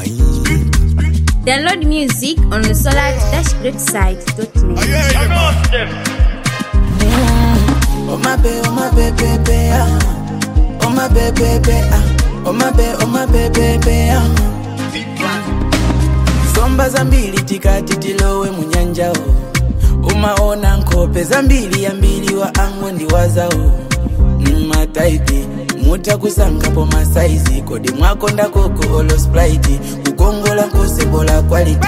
Download music on the solar-greatside.net. Oh my baby, oh my baby, baby, ah. Oh my baby, baby, ah. Oh my baby, oh my baby, baby, ah. Somba zambili tikati tilowe munyanja o umaona nkhope zambili yambili wa angwe ndiwazao mmataipi mutakusangapo masaizi kodi mwakonda koko olo sprite kukongola nkosebola quality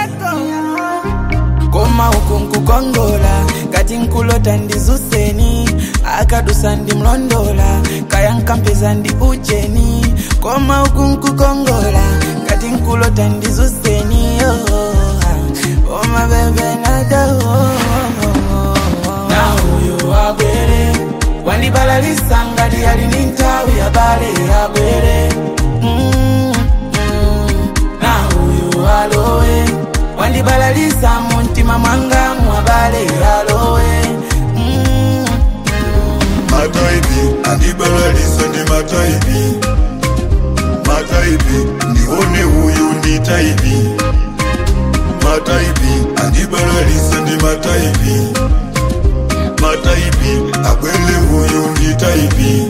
koma uku nkukongola kati nkulota ndizuseni akadusa ndimlondola kaya nkampeza ndi ucheni koma uku nkukongola kati nkulota ndizuseni oh, oma bebe nado na uyu abwere wandibalalisa ngati ali ni nthawi yabale abwere mm, mm, na uyu alowe wandibalalisa muntima mwanga mwabale alowe mm, mataipi andibalalisa ndi mataipi mataipi ndione huyu ndi taipi mataipi andibalalisa ndi mataipi mataipi abwele huyu ndi taipi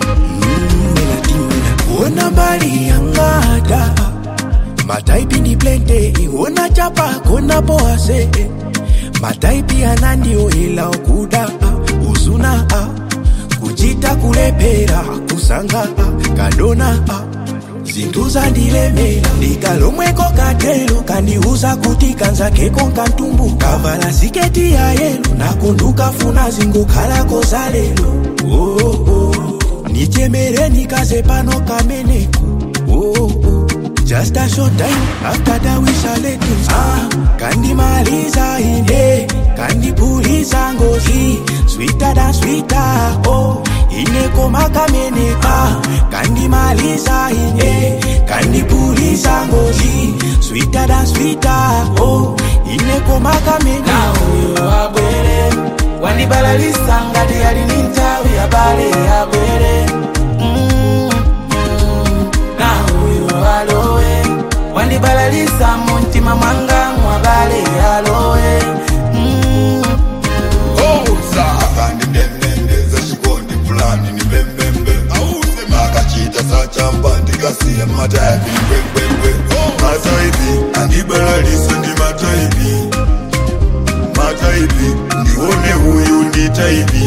Ona mbali yangada mataipi ni blende ona chapa kona boase mataipi anandio ila okuda uzuna kuchita kulepera kusanga kadona zinthu zandilemera ndikalomweko katelo kandiuza kuti kanzakeko nkantumbu kavala siketi ya yelo nakundukafuna zingokhalako za lelo oh, oh. nichemere nikaze pano kameneko oh, oh. Just a short time after that we shall let things ah, kandimaliza ine kandipuliza ngozi sweeter than sweeter oh inekoma kamene ah, kandimaliza ine kandipuliza ngozi sweeter than sweeter oh inekoma kamene na uyu abwere wandibalalisa ngati ali ni nthawi yabale abwere mm, mm, na uyu alowe wandibalalisa muntima mwanga mwabale alowe mm, oza akandi ndendendeza chikondi fulani ni mbembembe auze makachita sachamba ndikasiya mataipi mbwembwembwe mataipi andibalalisa ndi mataipi mataipi ndione huyu ndi taipi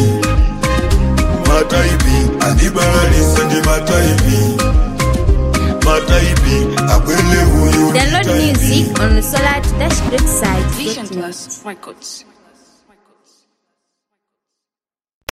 mataipi andibalalisa ndi mataipi mataipi abwele huyu ndi Download taipi music on the solar-greatside.net. Vision Plus Records.